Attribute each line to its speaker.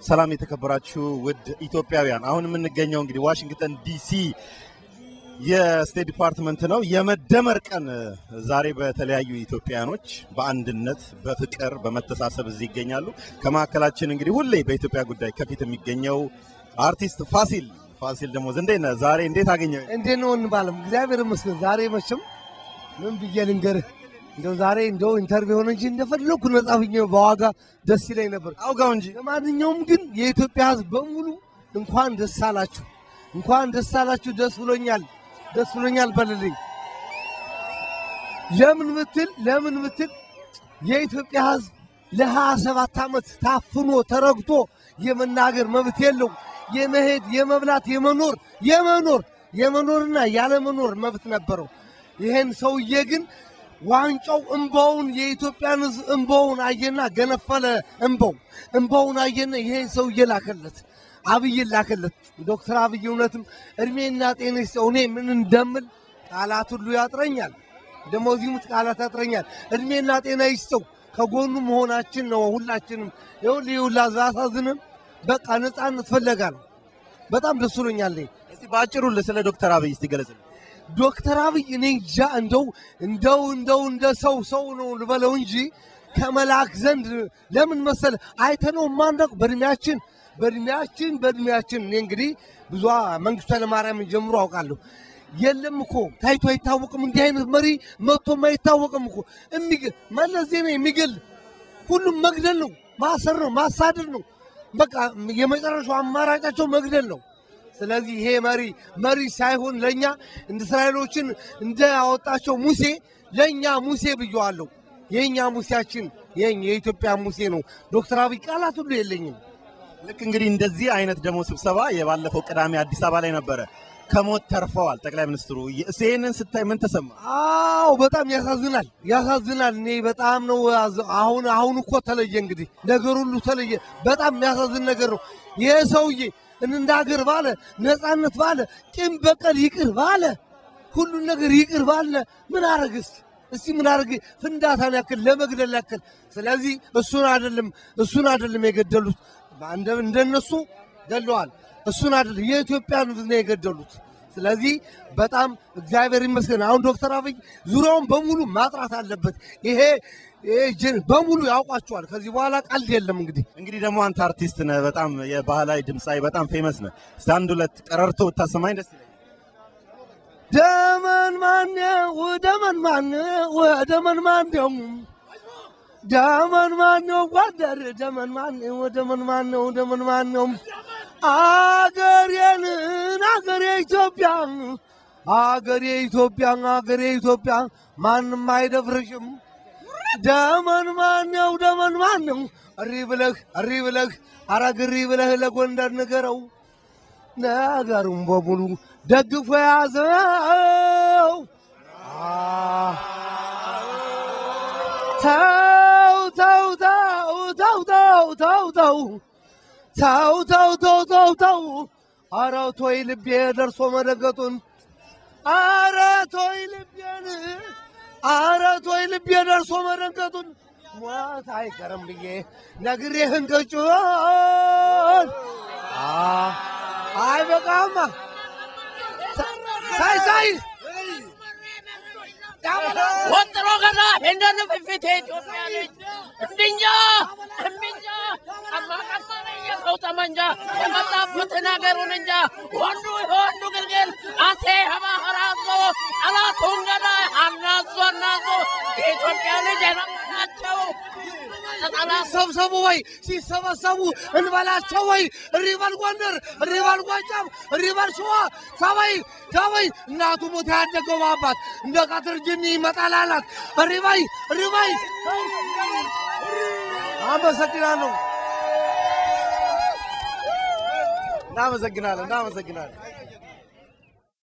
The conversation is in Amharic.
Speaker 1: ሰላም የተከበራችሁ ውድ ኢትዮጵያውያን፣ አሁን የምንገኘው እንግዲህ ዋሽንግተን ዲሲ የስቴት ዲፓርትመንት ነው። የመደመር ቀን ዛሬ በተለያዩ ኢትዮጵያውያኖች በአንድነት በፍቅር በመተሳሰብ እዚህ ይገኛሉ። ከመካከላችን እንግዲህ ሁሌ በኢትዮጵያ ጉዳይ ከፊት የሚገኘው አርቲስት ፋሲል ፋሲል ደግሞ እንዴት ነህ? ዛሬ እንዴት አገኘህ?
Speaker 2: እንዴት ነው እንባለም? እግዚአብሔር ይመስገን። ዛሬ መቼም ምን ብዬ ልንገርህ፣ እንደው ዛሬ እንደው ኢንተርቪው ሆነ እንጂ እንደፈለኩ ነጻ ሁኜ በዋጋ ደስ ይለኝ ነበር።
Speaker 1: አውጋው እንጂ
Speaker 2: ለማንኛውም ግን የኢትዮጵያ ሕዝብ በሙሉ እንኳን ደስ አላችሁ፣ እንኳን ደስ አላችሁ። ደስ ብሎኛል፣ ደስ ብሎኛል በልልኝ። ለምን ምትል ለምን ምትል የኢትዮጵያ ሕዝብ ለሀያ ሰባት ዓመት ታፍኖ ተረግጦ የመናገር መብት የለው የመሄድ የመብላት የመኖር የመኖር የመኖርና ያለመኖር መብት ነበረው። ይሄን ሰውዬ ግን ዋንጫው እምባውን የኢትዮጵያን ሕዝብ እምባውን አየና ገነፈለ። እምባው እምባውን አየና ይሄን ሰውዬ ላከለት፣ አብይን ላከለት። ዶክተር አብይ እውነትም እድሜና ጤና ይስጠው። እኔ ምን እንደምል ቃላት ሁሉ ያጥረኛል፣ ደግሞ እዚህም ቃላት ያጥረኛል። እድሜና ጤና ይስጠው። ከጎኑ መሆናችን ነው ሁላችንም። ይኸውልህ ይኸውልህ አሳዝንም በቃ ነፃነት ፈለጋ ነው። በጣም ደስ ብሎኛል።
Speaker 1: እስቲ በአጭሩ ስለ ዶክተር አብይ እስቲ ገለጽልኝ።
Speaker 2: ዶክተር አብይ እኔ እንጃ እንደው እንደው እንደው እንደ ሰው ሰው ነው ልበለው እንጂ ከመልአክ ዘንድ ለምን መሰለ አይተነው ማንደቅ በእድሜያችን በእድሜያችን በእድሜያችን እኔ እንግዲህ ብዙ መንግስቱ ኃይለማርያምን ጀምሮ አውቃለሁ። የለም እኮ ታይቶ አይታወቅም። እንዲህ አይነት መሪ መጥቶም አይታወቅም እኮ የሚገ- መለስ ዜናዊ የሚገል ሁሉም መግደል ነው፣ ማሰር ነው፣ ማሳደድ ነው። በቃ የመጨረሻው አማራጫቸው መግደል ነው። ስለዚህ ይሄ መሪ መሪ ሳይሆን ለእኛ እንደ እስራኤሎችን እንደ ያወጣቸው ሙሴ ለእኛ ሙሴ ብየዋለሁ። የእኛ ሙሴያችን የኛ የኢትዮጵያ ሙሴ ነው። ዶክተር አብይ ቃላት ሁሉ የለኝም።
Speaker 1: ልክ እንግዲህ እንደዚህ አይነት ደግሞ ስብሰባ የባለፈው ቅዳሜ አዲስ አበባ ላይ ነበረ። ከሞት ተርፈዋል ጠቅላይ ሚኒስትሩ። ይህንን ስታይ ምን ተሰማ?
Speaker 2: አዎ በጣም ያሳዝናል፣ ያሳዝናል። እኔ በጣም ነው ያዘ- አሁን አሁን እኮ ተለየ፣ እንግዲህ ነገር ሁሉ ተለየ። በጣም የሚያሳዝን ነገር ነው። ይህ ሰውዬ እንደ ሀገር ባለ ነፃነት ባለ ቂም በቀል ይቅር ባለ ሁሉን ነገር ይቅር ባለ ምን አረግስ እስቲ ምን አረግ ፍንዳታን ያክል ለመግደል ያክል። ስለዚህ እሱን አይደለም እሱን አይደለም የገደሉት እንደ- እንደነሱ ገለዋል። እሱን አይደለም የኢትዮጵያን ሕዝብ ነው የገደሉት። ስለዚህ በጣም እግዚአብሔር ይመስገን። አሁን ዶክተር አብይ ዙሪያውን በሙሉ ማጥራት አለበት። ይሄ ይሄ ጀ- በሙሉ ያውቋቸዋል። ከዚህ በኋላ ቀልድ የለም። እንግዲህ
Speaker 1: እንግዲህ ደግሞ አንተ አርቲስት ነህ፣ በጣም የባህላዊ ድምፃዊ፣ በጣም ፌመስ ነህ። እስቲ አንድ ሁለት ቀረርቶ ብታሰማኝ ደስ ይለኛል።
Speaker 2: ደመን ማነው ደመን ማነው ደመን ማነው ደመን ማነው ጓደር ደመን ማነው ደመን ማነው ደመን ማነው አገሬን አገሬ ኢትዮጵያ አገሬ ኢትዮጵያ አገሬ ኢትዮጵያ ማንም አይደፍርሽም። ደመን ማነው ደመን ማነው እሪ ብለህ እሪ ብለህ አረግ እሪ ብለህ ለጎንደር ንገረው ነገሩን በሙሉ ደግፎ የያዘው አ- ተው ተው ተው ተው ተው ተው ተው ተው ተው ተው ተው ተው ኧረ ቶይ ልቤ ደርሶ መደገጡን ኧረ ቶይ ልቤን ኧረ ቶይ ልቤ ደርሶ መደገጡን ሞት አይቀርም ብዬ ነግሬህ እንቅጩን አይ በቃማ ሳይ ሳይ
Speaker 3: ወጥሮ ገና እንደን ፍፊቴ ኢትዮጵያ ልጅ እንድኛ እምኛ አማቃማነ የሰው ጠመንጃ የመጣበትን ሀገሩን እንጃ ወንዱ የወንዱ ግልግል አሴ ሀባህራዞ ጠላቱን ገና አናዞ አናዞ የኢትዮጵያ ልጅ ናቸው ጠላት
Speaker 2: ሰብሰቡ ወይ ሲሰበሰቡ እንበላቸው ወይ እሪበል ጎንደር እሪበል ጎጃም እሪበል ሸዋ ሰበይ ሰበይ እናቱ ሞታ ያደገው ባባት እንደ ቀትር ጅኒ ይመጣል አላት እሪበይ እሪበይ አመሰግናለሁ
Speaker 1: እናመሰግናለን፣ እናመሰግናለን።